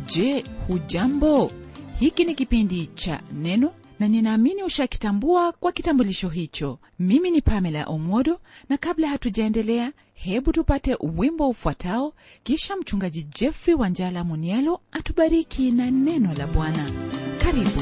je hujambo hiki ni kipindi cha neno na ninaamini ushakitambua kwa kitambulisho hicho mimi ni pamela omodo na kabla hatujaendelea hebu tupate wimbo ufuatao kisha mchungaji jeffrey wanjala munialo atubariki na neno la bwana karibu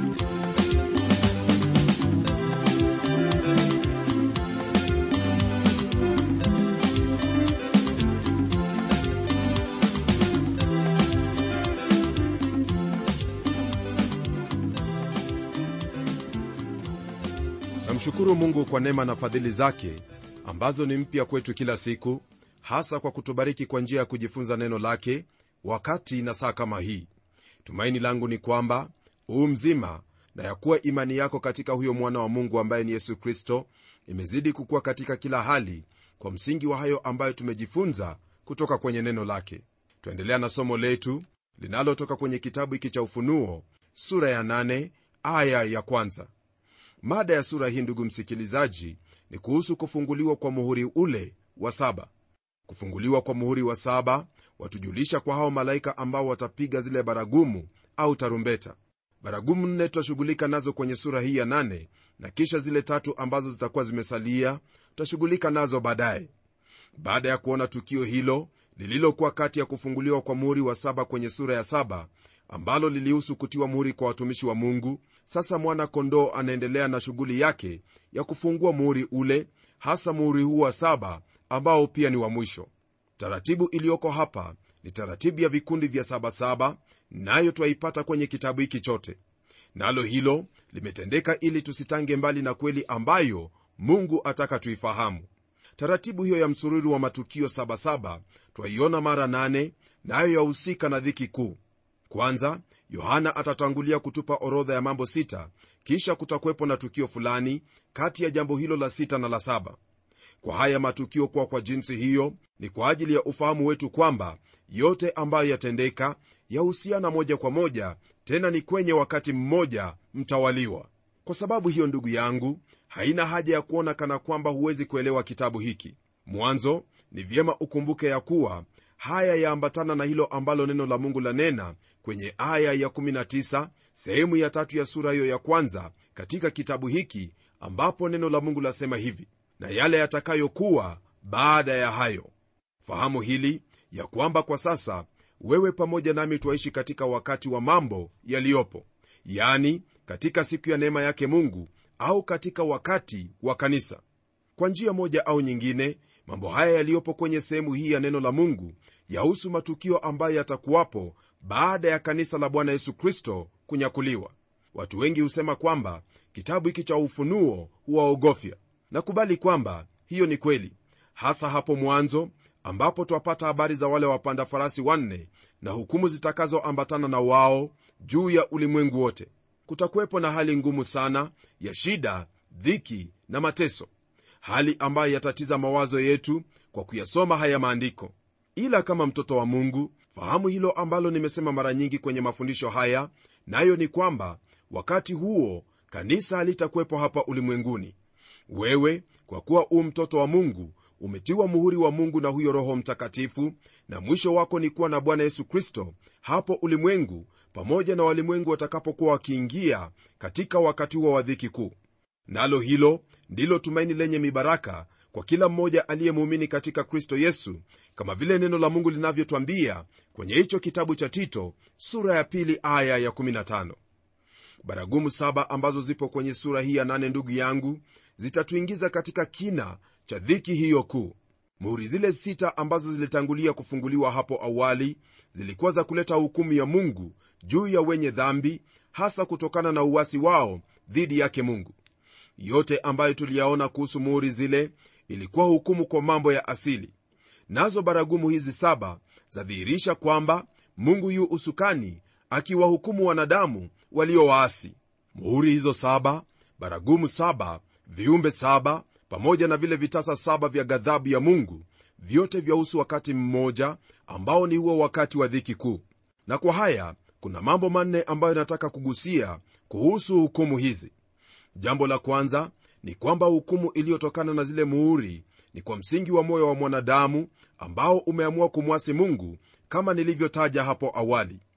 namshukuru mungu kwa neema na fadhili zake ambazo ni mpya kwetu kila siku hasa kwa kutubariki kwa njia ya kujifunza neno lake wakati na saa kama hii tumaini langu ni kwamba huu mzima na ya kuwa imani yako katika huyo mwana wa mungu ambaye ni yesu kristo imezidi kukuwa katika kila hali kwa msingi wa hayo ambayo tumejifunza kutoka kwenye neno lake twaendelea na somo letu linalotoka kwenye kitabu hiki cha ufunuo sura ya 8 aya ya kwanza mada ya sura hii ndugu msikilizaji ni kuhusu kufunguliwa kwa muhuri ule wa saba kufunguliwa kwa muhuri wa saba watujulisha kwa hao malaika ambao watapiga zile baragumu au tarumbeta baragumu nne tutashughulika nazo kwenye sura hii ya nane na kisha zile tatu ambazo zitakuwa zimesalia tutashughulika nazo baadaye baada ya kuona tukio hilo lililokuwa kati ya kufunguliwa kwa muhuri wa saba kwenye sura ya saba ambalo lilihusu kutiwa muhuri kwa watumishi wa mungu sasa mwana kondoo anaendelea na shughuli yake ya kufungua muhuri ule hasa muhuri huu wa saba ambao pia ni wa mwisho taratibu iliyoko hapa ni taratibu ya vikundi vya sabasaba nayo twaipata kwenye kitabu hiki chote nalo hilo limetendeka ili tusitange mbali na kweli ambayo mungu ataka tuifahamu taratibu hiyo ya msururu wa matukio sabasaba twaiona mara nane nayo yahusika na dhiki kuu kwanza yohana atatangulia kutupa orodha ya mambo sita kisha kutakuwepo na tukio fulani kati ya jambo hilo la sita na la saba kwa haya matukio kuwa kwa jinsi hiyo ni kwa ajili ya ufahamu wetu kwamba yote ambayo yatendeka yahusiana moja kwa moja tena ni kwenye wakati mmoja mtawaliwa kwa sababu hiyo ndugu yangu haina haja ya kuona kana kwamba huwezi kuelewa kitabu hiki mwanzo ni vyema ukumbuke ya kuwa haya yaambatana na hilo ambalo neno la mungu lanena kwenye aya ya 19 sehemu ya tatu ya sura hiyo ya kwanza katika kitabu hiki ambapo neno la mungu lasema hivi na yale yatakayokuwa baada ya hayo fahamu hili ya kwamba kwa sasa wewe pamoja nami twaishi katika wakati wa mambo yaliyopo yani katika siku ya neema yake mungu au katika wakati wa kanisa kwa njia moja au nyingine mambo haya yaliyopo kwenye sehemu hii ya neno la mungu yahusu matukio ambayo yatakuwapo baada ya kanisa la bwana yesu kristo kunyakuliwa watu wengi husema kwamba kitabu hiki cha ufunuo huwaogofya nakubali kwamba hiyo ni kweli hasa hapo mwanzo ambapo twapata habari za wale wapanda farasi wanne na hukumu zitakazoambatana na wao juu ya ulimwengu wote kutakuwepo na hali ngumu sana ya shida dhiki na mateso hali ambayo yatatiza mawazo yetu kwa kuyasoma haya maandiko ila kama mtoto wa mungu fahamu hilo ambalo nimesema mara nyingi kwenye mafundisho haya nayo ni kwamba wakati huo kanisa halitakuwepo hapa ulimwenguni wewe kwa kuwa u mtoto wa mungu umetiwa muhuri wa mungu na huyo roho mtakatifu na mwisho wako ni kuwa na bwana yesu kristo hapo ulimwengu pamoja na walimwengu watakapokuwa wakiingia katika wakati huo wa dhiki kuu nalo hilo ndilo tumaini lenye mibaraka kwa kila mmoja aliyemuumini katika kristo yesu kama vile neno la mungu linavyotwambia kwenye hicho kitabu cha tito sura ya pili aya ya 15 baragumu saba ambazo zipo kwenye sura hii ya nane ndugu yangu zitatuingiza katika kina cha dhiki hiyo kuu muhuri zile sita ambazo zilitangulia kufunguliwa hapo awali zilikuwa za kuleta hukumu ya mungu juu ya wenye dhambi hasa kutokana na uwasi wao dhidi yake mungu yote ambayo tuliyaona kuhusu muhuri zile ilikuwa hukumu kwa mambo ya asili nazo baragumu hizi saba zadhihirisha kwamba mungu yu usukani akiwahukumu wanadamu waliowaasi muhuri hizo saba baragumu saba viumbe saba pamoja na vile vitasa saba vya ghadhabu ya mungu vyote vyahusu wakati mmoja ambao ni huo wakati wa dhiki kuu na kwa haya kuna mambo manne ambayo nataka kugusia kuhusu hukumu hizi jambo la kwanza ni kwamba hukumu iliyotokana na zile muhuri ni kwa msingi wa moyo wa mwanadamu ambao umeamua kumwasi mungu kama nilivyotaja hapo awali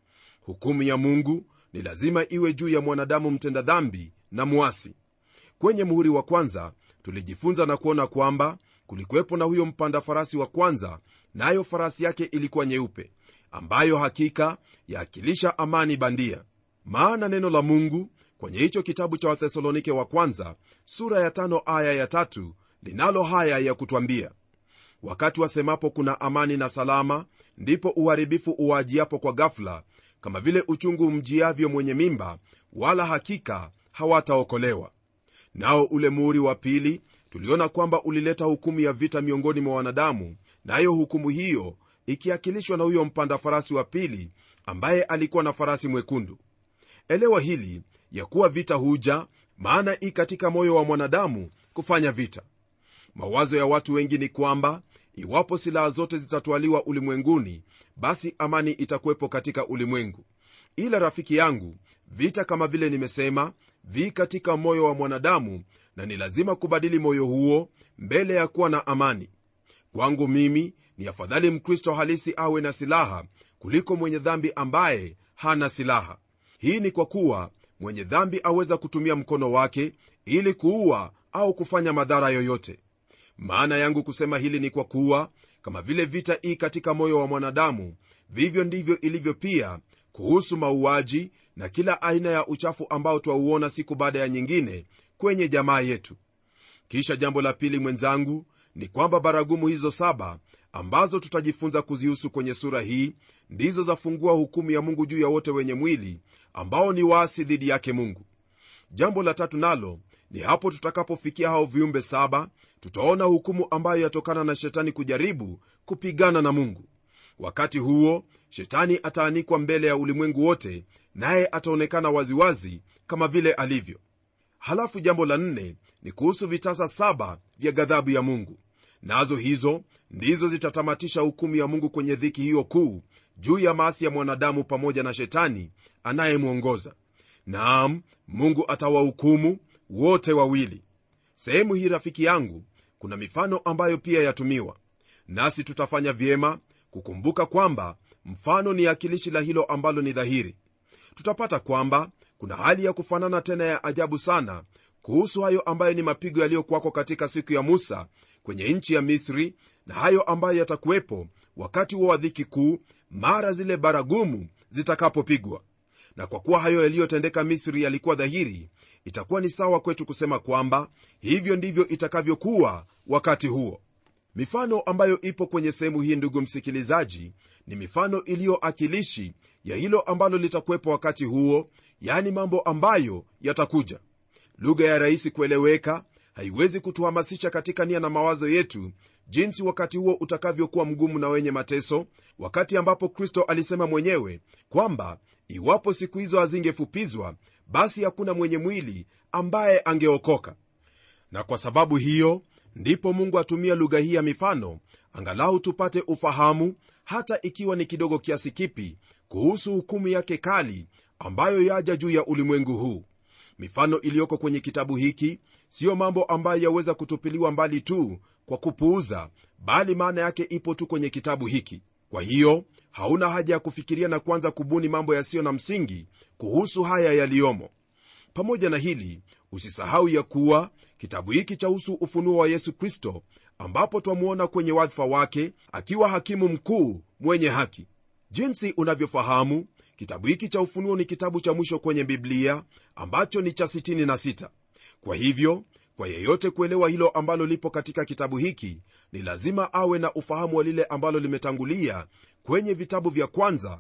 hukumu ya mungu ni lazima iwe juu ya mwanadamu mtenda dhambi na mwasi kwenye muhuri wa kwanza tulijifunza na kuona kwamba kulikuwepo na huyo mpanda farasi wa kwanza nayo na farasi yake ilikuwa nyeupe ambayo hakika yaakilisha amani bandia maana neno la mungu kwenye hicho kitabu cha wathesalonike wa kwanza sura ya tano aya ya tatu linalo haya ya kutwambia wakati wasemapo kuna amani na salama ndipo uharibifu uwajiapo kwa gafula kama vile uchungu mjiavyo mwenye mimba wala hakika hawataokolewa nao ule muhuri wa pili tuliona kwamba ulileta hukumu ya vita miongoni mwa wanadamu nayo na hukumu hiyo ikiakilishwa na huyo mpanda farasi wa pili ambaye alikuwa na farasi mwekundu elewa hili ya kuwa vita huja maana i katika moyo wa mwanadamu kufanya vita mawazo ya watu wengi ni kwamba iwapo silaha zote zitatwaliwa ulimwenguni basi amani itakuwepo katika ulimwengu ila rafiki yangu vita kama vile nimesema vi katika moyo wa mwanadamu na ni lazima kubadili moyo huo mbele ya kuwa na amani kwangu mimi ni afadhali mkristo halisi awe na silaha kuliko mwenye dhambi ambaye hana silaha hii ni kwa kuwa mwenye dhambi aweza kutumia mkono wake ili kuua au kufanya madhara yoyote maana yangu kusema hili ni kwa kuwa kama vile vita ii katika moyo wa mwanadamu vivyo ndivyo ilivyo pia kuhusu mauaji na kila aina ya uchafu ambao twauona siku baada ya nyingine kwenye jamaa yetu kisha jambo la pili mwenzangu ni kwamba baragumu hizo saba ambazo tutajifunza kuzihusu kwenye sura hii ndizo zafungua hukumu ya mungu juu ya wote wenye mwili ambao ni waasi dhidi yake mungu jambo la tatu nalo ni hapo tutakapofikia hao viumbe saba tutaona hukumu ambayo yatokana na shetani kujaribu kupigana na mungu wakati huo shetani ataanikwa mbele ya ulimwengu wote naye ataonekana waziwazi kama vile alivyo halafu jambo la nne ni kuhusu vitasa saba vya ghadhabu ya mungu nazo hizo ndizo zitatamatisha hukumu ya mungu kwenye dhiki hiyo kuu juu ya maasi ya mwanadamu pamoja na shetani anayemwongoza naam mungu atawahukumu wote wawili sehemu hii rafiki yangu kuna mifano ambayo pia yatumiwa nasi tutafanya vyema kukumbuka kwamba mfano ni akilishi la hilo ambalo ni dhahiri tutapata kwamba kuna hali ya kufanana tena ya ajabu sana kuhusu hayo ambayo ni mapigo yaliyokwako katika siku ya musa kwenye nchi ya misri na hayo ambayo yatakuwepo wakati huo wa dhiki kuu mara zile baragumu zitakapopigwa na kwa kuwa hayo yaliyotendeka misri yalikuwa dhahiri itakuwa ni sawa kwetu kusema kwamba hivyo ndivyo itakavyokuwa wakati huo mifano ambayo ipo kwenye sehemu hii ndugu msikilizaji ni mifano iliyoakilishi ya hilo ambalo litakuwepo wakati huo yani mambo ambayo yatakuja lugha ya rahisi kueleweka haiwezi kutuhamasisha katika nia na mawazo yetu jinsi wakati huo utakavyokuwa mgumu na wenye mateso wakati ambapo kristo alisema mwenyewe kwamba iwapo siku hizo hazingefupizwa basi hakuna mwenye mwili ambaye angeokoka na kwa sababu hiyo ndipo mungu atumia lugha hii ya mifano angalau tupate ufahamu hata ikiwa ni kidogo kiasi kipi kuhusu hukumu yake kali ambayo yaja juu ya ulimwengu huu mifano iliyoko kwenye kitabu hiki siyo mambo ambayo yaweza kutupiliwa mbali tu kwa kupuuza bali maana yake ipo tu kwenye kitabu hiki kwa hiyo hauna haja ya kufikiria na kuanza kubuni mambo yasiyo na msingi kuhusu haya yaliyomo pamoja na hili usisahau ya kuwa kitabu hiki chahusu ufunuo wa yesu kristo ambapo twamwona kwenye wadhifa wake akiwa hakimu mkuu mwenye haki jinsi unavyofahamu kitabu hiki cha ufunuo ni kitabu cha mwisho kwenye biblia ambacho ni cha 66 kwa hivyo kwa yeyote kuelewa hilo ambalo lipo katika kitabu hiki ni lazima awe na ufahamu wa lile ambalo limetangulia kwenye vitabu vya kwanza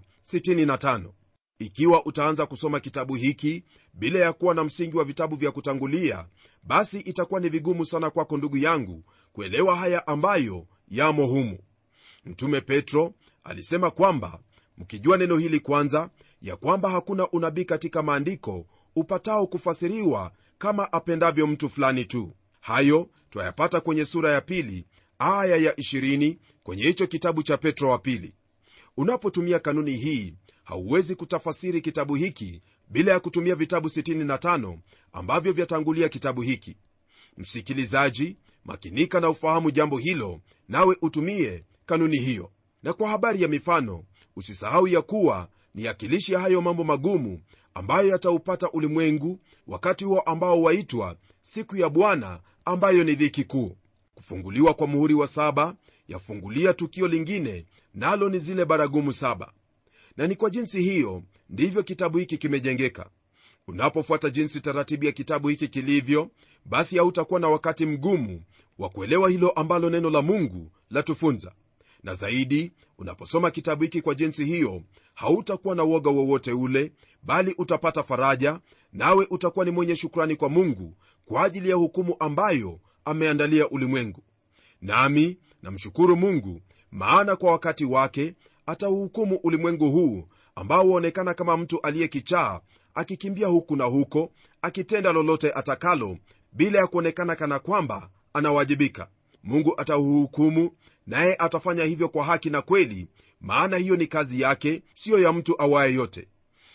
65 ikiwa utaanza kusoma kitabu hiki bila ya kuwa na msingi wa vitabu vya kutangulia basi itakuwa ni vigumu sana kwako ndugu yangu kuelewa haya ambayo yamo humu mtume petro alisema kwamba mkijua neno hili kwanza ya kwamba hakuna unabii katika maandiko upatao kufasiriwa kama apendavyo mtu fulani tu hayo twayapata kwenye sura ya pili aya ya 20 kwenye hicho kitabu cha petro wa pili unapotumia kanuni hii hauwezi kutafasiri kitabu hiki bila ya kutumia vitabu 65 ambavyo vyatangulia kitabu hiki msikilizaji makinika na ufahamu jambo hilo nawe utumie kanuni hiyo na kwa habari ya mifano usisahau ya kuwa ni akilishi ya hayo mambo magumu ambayo yataupata ulimwengu wakati huo ambao waitwa siku ya bwana ambayo ni dhiki kuu kufunguliwa kwa muhuri wa saba yafungulia tukio lingine nalo ni zile baragumu saba na ni kwa jinsi hiyo ndivyo kitabu hiki kimejengeka unapofuata jinsi taratibu ya kitabu hiki kilivyo basi hautakuwa na wakati mgumu wa kuelewa hilo ambalo neno la mungu latufunza na zaidi unaposoma kitabu hiki kwa jinsi hiyo hautakuwa na uoga wowote ule bali utapata faraja nawe utakuwa ni mwenye shukrani kwa mungu kwa ajili ya hukumu ambayo ameandalia ulimwengu nami namshukuru mungu maana kwa wakati wake atauhukumu ulimwengu huu ambao huonekana kama mtu aliyekichaa akikimbia huku na huko akitenda lolote atakalo bila ya kuonekana kana kwamba anawajibika mungu atauhukumu naye atafanya hivyo kwa haki na kweli maana hiyo ni kazi yake siyo ya mtu awaye yote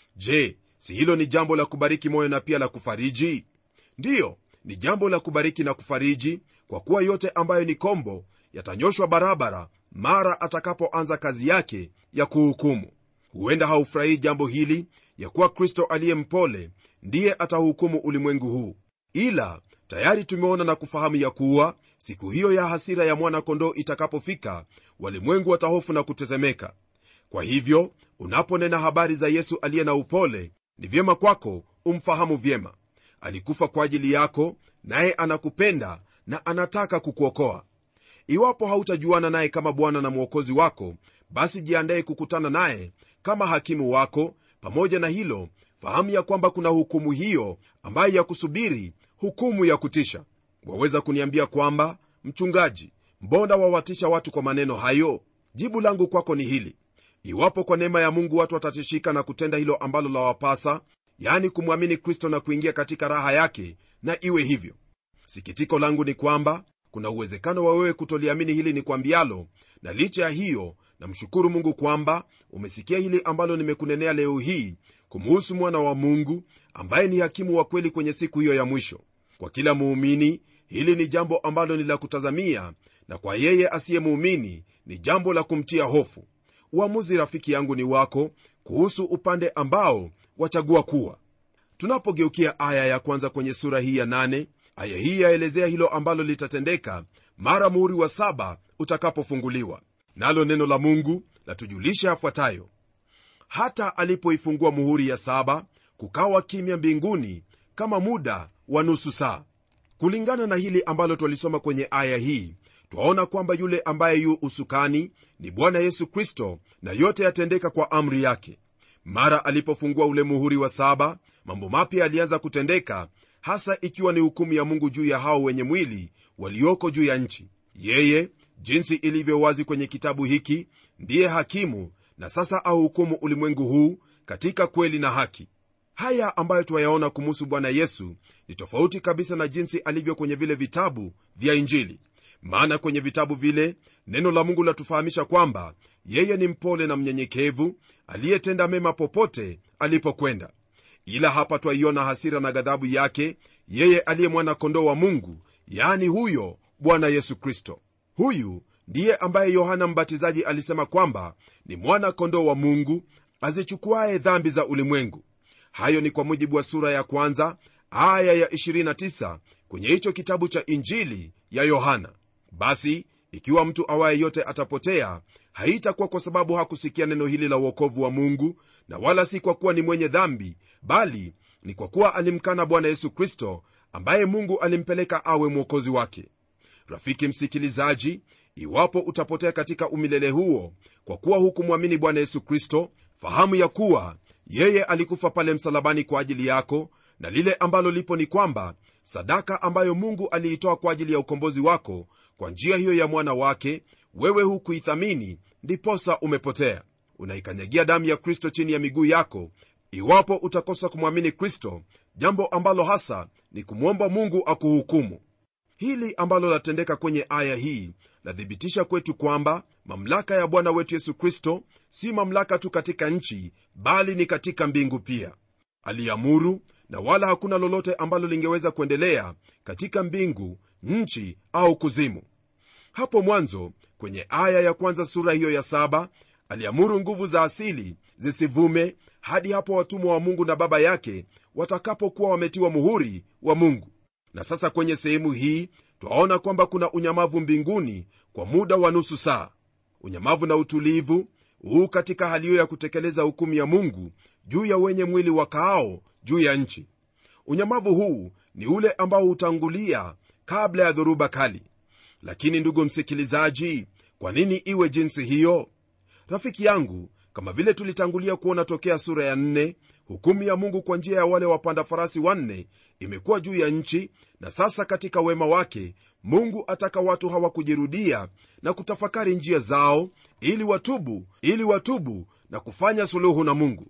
je si hilo ni jambo la kubariki moyo na pia la kufariji ndiyo ni jambo la kubariki na kufariji kwa kuwa yote ambayo ni kombo yatanyoshwa barabara mara atakapoanza kazi yake ya kuhukumu huenda haufurahii jambo hili ya kuwa kristo aliye mpole ndiye atahukumu ulimwengu huu ila tayari tumeona na kufahamu ya kuwa siku hiyo ya hasira ya mwana-kondoo itakapofika walimwengu watahofu na kutetemeka kwa hivyo unaponena habari za yesu aliye na upole ni vyema kwako umfahamu vyema alikufa kwa ajili yako naye anakupenda na anataka kukuokoa iwapo hautajuana naye kama bwana na mwokozi wako basi jiandaye kukutana naye kama hakimu wako pamoja na hilo fahamu ya kwamba kuna hukumu hiyo ambayo ya kusubiri hukumu ya kutisha waweza kuniambia kwamba mchungaji mbona wawatisha watu kwa maneno hayo jibu langu kwako ni hili iwapo kwa neema ya mungu watu watatishika na kutenda hilo ambalo lawapasa yani kumwamini kristo na kuingia katika raha yake na iwe hivyo sikitiko langu ni kwamba kuna uwezekano wa wewe kutoliamini hili ni kwambialo na licha ya hiyo namshukuru mungu kwamba umesikia hili ambalo nimekunenea leo hii kumuhusu mwana wa mungu ambaye ni hakimu wa kweli kwenye siku hiyo ya mwisho kwa kila muumini hili ni jambo ambalo ni la kutazamia na kwa yeye asiyemuumini ni jambo la kumtia hofu uamuzi rafiki yangu ni wako kuhusu upande ambao wachagua kuwa tunapogeukia aya ya kwanza kwenye sura hii ya nane aya hii yaelezea hilo ambalo litatendeka mara muhuri wa saba utakapofunguliwa nalo neno la mungu latujulisha yafuatayo hata alipoifungua muhuri ya saba kukawa kimya mbinguni kama muda wa nusu saa kulingana na hili ambalo twalisoma kwenye aya hii twaona kwamba yule ambaye yu usukani ni bwana yesu kristo na yote yatendeka kwa amri yake mara alipofungua ule muhuri wa saba mambo mapya yalianza kutendeka hasa ikiwa ni hukumu ya mungu juu ya hao wenye mwili walioko juu ya nchi yeye jinsi ilivyo wazi kwenye kitabu hiki ndiye hakimu na sasa ahukumu ulimwengu huu katika kweli na haki haya ambayo twayaona kumuhusu bwana yesu ni tofauti kabisa na jinsi alivyo kwenye vile vitabu vya injili maana kwenye vitabu vile neno la mungu latufahamisha kwamba yeye ni mpole na mnyenyekevu aliyetenda mema popote alipokwenda ila hapa twaiona hasira na ghadhabu yake yeye aliye mwana-kondoo wa mungu yaani huyo bwana yesu kristo huyu ndiye ambaye yohana mbatizaji alisema kwamba ni mwana-kondoo wa mungu azichukuaye dhambi za ulimwengu hayo ni kwa mujibu wa sura ya kwanza aya ya 29 kwenye hicho kitabu cha injili ya yohana basi ikiwa mtu awaye yote atapotea haitakuwa kwa sababu hakusikia neno hili la uokovu wa mungu na wala si kwa kuwa ni mwenye dhambi bali ni kwa kuwa alimkana bwana yesu kristo ambaye mungu alimpeleka awe mwokozi wake rafiki msikilizaji iwapo utapotea katika umilele huo kwa kuwa hukumwamini bwana yesu kristo fahamu ya kuwa yeye alikufa pale msalabani kwa ajili yako na lile ambalo lipo ni kwamba sadaka ambayo mungu aliitoa kwa ajili ya ukombozi wako kwa njia hiyo ya mwana wake wewe hukuithamini ndiposa umepotea unaikanyagia damu ya kristo chini ya miguu yako iwapo utakosa kumwamini kristo jambo ambalo hasa ni kumwomba mungu akuhukumu hili ambalo latendeka kwenye aya hii lathibitisha kwetu kwamba mamlaka ya bwana wetu yesu kristo si mamlaka tu katika nchi bali ni katika mbingu pia aliamuru na wala hakuna lolote ambalo lingeweza kuendelea katika mbingu nchi au kuzimu hapo mwanzo kwenye aya ya kwanza sura hiyo ya saba aliamuru nguvu za asili zisivume hadi hapo watumwa wa mungu na baba yake watakapokuwa wametiwa muhuri wa mungu na sasa kwenye sehemu hii twaona kwamba kuna unyamavu mbinguni kwa muda wa nusu saa unyamavu na utulivu huu katika hali hiyo ya kutekeleza hukumu ya mungu juu ya wenye mwili wakaao juu ya nchi unyamavu huu ni ule ambao hutangulia kabla ya dhoruba kali lakini ndugu msikilizaji kwa nini iwe jinsi hiyo rafiki yangu kama vile tulitangulia kuona tokea sura ya nne hukumu ya mungu kwa njia ya wale wapanda farasi wanne imekuwa juu ya nchi na sasa katika wema wake mungu ataka watu hawa kujirudia na kutafakari njia zao ili watubu ili watubu na kufanya suluhu na mungu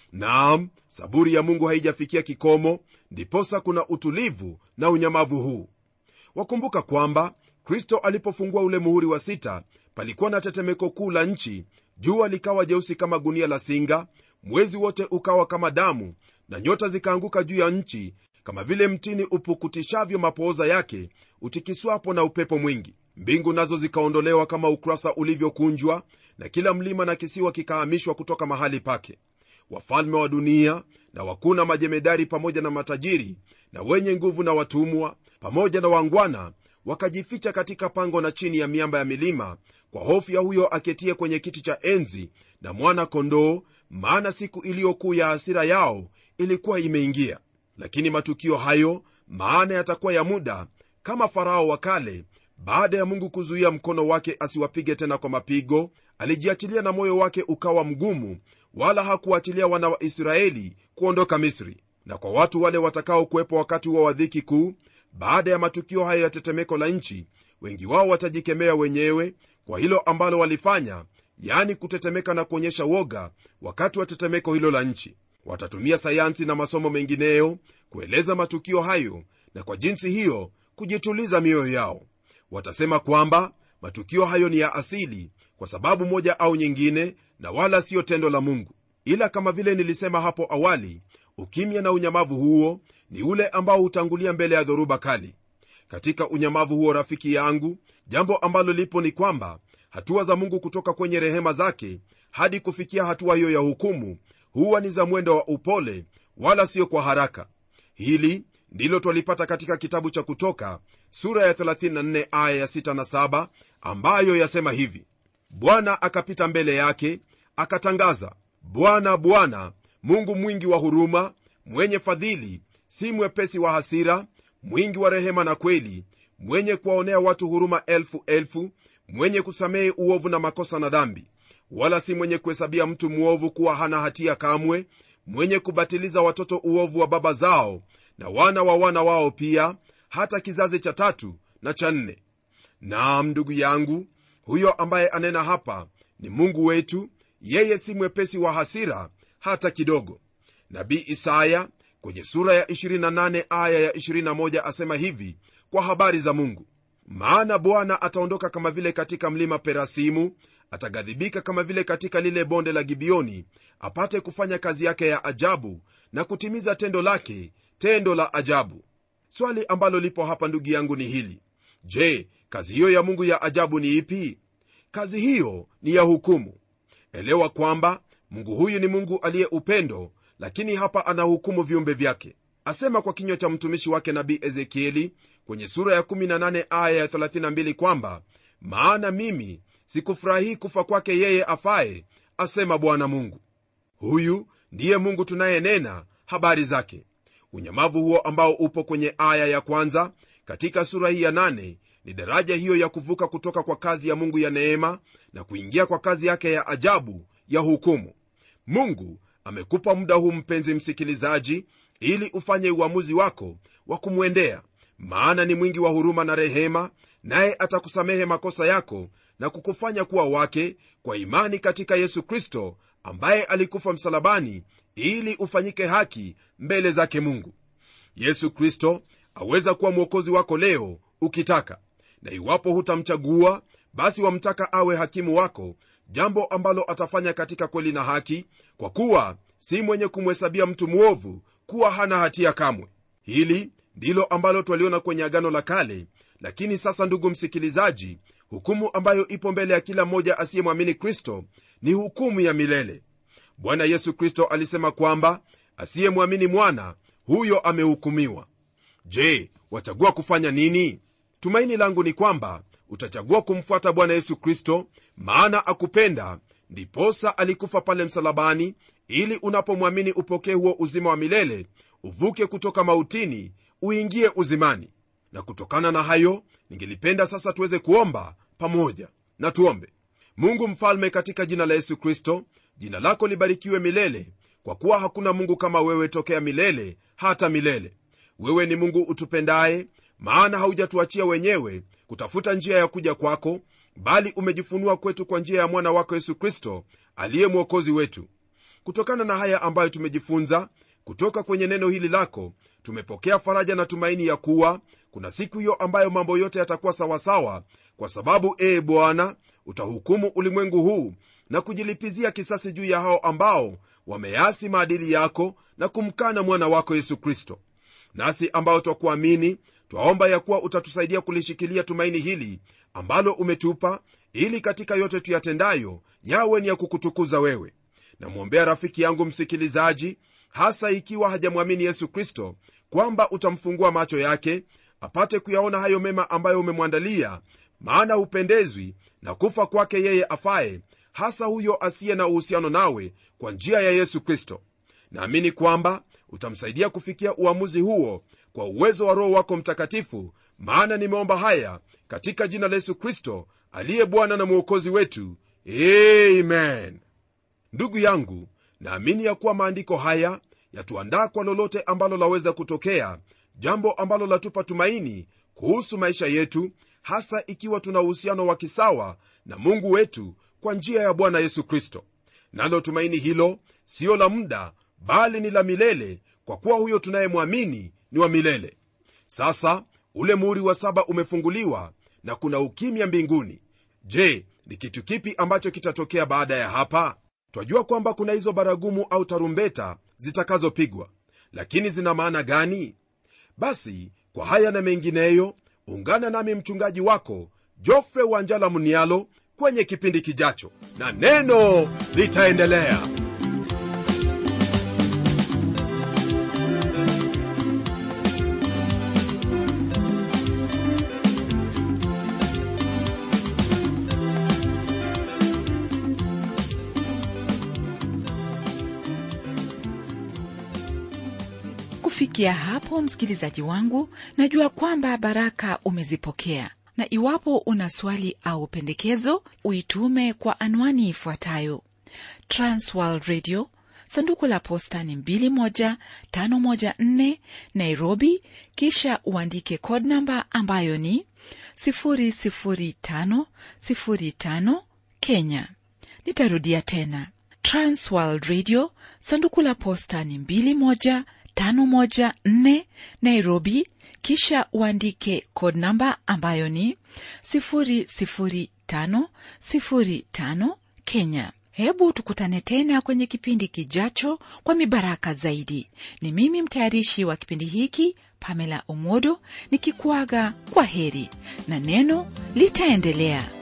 naam saburi ya mungu haijafikia kikomo ndiposa kuna utulivu na unyamavu huu wakumbuka kwamba kristo alipofungua ule muhuri wa sita palikuwa na tetemeko kuu la nchi jua likawa jeusi kama gunia la singa mwezi wote ukawa kama damu na nyota zikaanguka juu ya nchi kama vile mtini upukutishavyo mapooza yake utikiswapo na upepo mwingi mbingu nazo zikaondolewa kama ukurasa ulivyokunjwa na kila mlima na kisiwa kikahamishwa kutoka mahali pake wafalme wa dunia na wakuu na majemedari pamoja na matajiri na wenye nguvu na watumwa pamoja na wangwana wakajificha katika pango na chini ya miamba ya milima kwa hofu ya huyo aketie kwenye kiti cha enzi na mwana kondoo maana siku iliyokuu ya hasira yao ilikuwa imeingia lakini matukio hayo maana yatakuwa ya muda kama farao wa kale baada ya mungu kuzuia mkono wake asiwapige tena kwa mapigo alijiachilia na moyo wake ukawa mgumu wala hakuachilia wana wa israeli kuondoka misri na kwa watu wale watakaokuwepo wakati huo wa dhiki kuu baada ya matukio hayo ya tetemeko la nchi wengi wao watajikemea wenyewe kwa hilo ambalo walifanya yani kutetemeka na kuonyesha woga wakati wa tetemeko hilo la nchi watatumia sayansi na masomo mengineyo kueleza matukio hayo na kwa jinsi hiyo kujituliza mioyo yao watasema kwamba matukio hayo ni ya asili kwa sababu moja au nyingine na wala siyo tendo la mungu ila kama vile nilisema hapo awali ukimya na unyamavu huo ni ule ambao hutangulia mbele ya dhoruba kali katika unyamavu huo rafiki yangu jambo ambalo lipo ni kwamba hatua za mungu kutoka kwenye rehema zake hadi kufikia hatua hiyo ya hukumu huwa ni za mwendo wa upole wala sio kwa haraka hili ndilo twalipata katika kitabu cha kutoka sura ya 34 aya ya 6 na 7 ambayo yasema hivi bwana akapita mbele yake akatangaza bwana bwana mungu mwingi wa huruma mwenye fadhili si mwepesi wa hasira mwingi wa rehema na kweli mwenye kuwaonea watu huruma elfu elfu mwenye kusamehe uovu na makosa na dhambi wala si mwenye kuhesabia mtu mwovu kuwa hana hatia kamwe mwenye kubatiliza watoto uovu wa baba zao na wana wa wana wao pia hata kizazi cha tatu na cha nne naam ndugu yangu huyo ambaye anena hapa ni mungu wetu yeye si mwepesi wa hasira hata kidogo nabii isaya kwenye sura ya 28 aya ya 21 asema hivi kwa habari za mungu maana bwana ataondoka kama vile katika mlima perasimu ataghadhibika kama vile katika lile bonde la gibioni apate kufanya kazi yake ya ajabu na kutimiza tendo lake tendo la ajabu swali ambalo lipo hapa ndugu yangu ni hili je kazi hiyo ya mungu ya ajabu ni ipi kazi hiyo ni ya hukumu elewa kwamba mungu huyu ni mungu aliye upendo lakini hapa anahukumu viumbe vyake asema kwa kinywa cha mtumishi wake nabii ezekieli kwenye sura ya 18 aya ya 32 kwamba maana mimi sikufurahii kufa kwake yeye afaye asema bwana mungu huyu ndiye mungu tunayenena habari zake unyamavu huo ambao upo kwenye aya ya kwanza katika sura hii ya nane ni daraja hiyo ya kuvuka kutoka kwa kazi ya mungu ya neema na kuingia kwa kazi yake ya ajabu ya hukumu mungu amekupa muda huu mpenzi msikilizaji ili ufanye uamuzi wako wa kumwendea maana ni mwingi wa huruma na rehema naye atakusamehe makosa yako na kukufanya kuwa wake kwa imani katika yesu kristo ambaye alikufa msalabani ili ufanyike haki mbele zake mungu yesu kristo aweza kuwa mwokozi wako leo ukitaka na iwapo hutamchagua basi wamtaka awe hakimu wako jambo ambalo atafanya katika kweli na haki kwa kuwa si mwenye kumhesabia mtu mwovu kuwa hana hatia kamwe hili ndilo ambalo twaliona kwenye agano la kale lakini sasa ndugu msikilizaji hukumu ambayo ipo mbele ya kila mmoja asiyemwamini kristo ni hukumu ya milele bwana yesu kristo alisema kwamba asiyemwamini mwana huyo amehukumiwa je wachagua kufanya nini tumaini langu ni kwamba utachagua kumfuata bwana yesu kristo maana akupenda ndiposa alikufa pale msalabani ili unapomwamini upokee huo uzima wa milele uvuke kutoka mautini uingie uzimani na kutokana na hayo ningelipenda sasa tuweze kuomba pamoja na tuombe mungu mfalme katika jina la yesu kristo jina lako libarikiwe milele kwa kuwa hakuna mungu kama wewe tokea milele hata milele wewe ni mungu utupendaye maana haujatuachia wenyewe kutafuta njia ya kuja kwako bali umejifunua kwetu kwa njia ya mwana wako yesu kristo aliye mwokozi wetu kutokana na haya ambayo tumejifunza kutoka kwenye neno hili lako tumepokea faraja na tumaini ya kuwa kuna siku hiyo ambayo mambo yote yatakuwa sawasawa kwa sababu ee bwana utahukumu ulimwengu huu na kujilipizia kisasi juu ya hao ambao wameasi maadili yako na kumkana mwana wako yesu kristo nasi ambao twakuamini twaomba ya kuwa utatusaidia kulishikilia tumaini hili ambalo umetupa ili katika yote tuyatendayo yawe ni ya kukutukuza wewe namwombea rafiki yangu msikilizaji hasa ikiwa hajamwamini yesu kristo kwamba utamfungua macho yake apate kuyaona hayo mema ambayo umemwandalia maana hupendezwi na kufa kwake yeye afaye hasa huyo asiye na uhusiano nawe kwa njia ya yesu kristo naamini kwamba utamsaidia kufikia uamuzi huo kwa uwezo wa roho wako mtakatifu maana nimeomba haya katika jina la yesu kristo aliye bwana na mwokozi wetu amen ndugu yangu naamini ya kuwa maandiko haya yatuandaa kwa lolote ambalo laweza kutokea jambo ambalo latupa tumaini kuhusu maisha yetu hasa ikiwa tuna uhusiano wa kisawa na mungu wetu kwa njia ya bwana yesu kristo nalo tumaini hilo siyo la muda bali ni la milele kwa kuwa huyo tunayemwamini ni wa milele sasa ule muhuri wa saba umefunguliwa na kuna ukimya mbinguni je ni kitu kipi ambacho kitatokea baada ya hapa twajua kwamba kuna hizo baragumu au tarumbeta zitakazopigwa lakini zina maana gani basi kwa haya na mengineyo ungana nami mchungaji wako jofre wanjala munialo kwenye kipindi kijacho na neno litaendelea kufikia hapo msikilizaji wangu najua kwamba baraka umezipokea na iwapo una swali au pendekezo uitume kwa anwani ifuatayo transworld radio sanduku la posta ni 21514 nairobi kisha uandike code namba ambayo ni 00505 kenya nitarudia tena transworld radio sanduku la posta ni 21 514 Nairobi, kisha uandike code namba ambayo ni 00505 Kenya. Hebu tukutane tena kwenye kipindi kijacho kwa mibaraka zaidi. Ni mimi mtayarishi wa kipindi hiki Pamela Omodo nikikuaga kwa heri na neno litaendelea.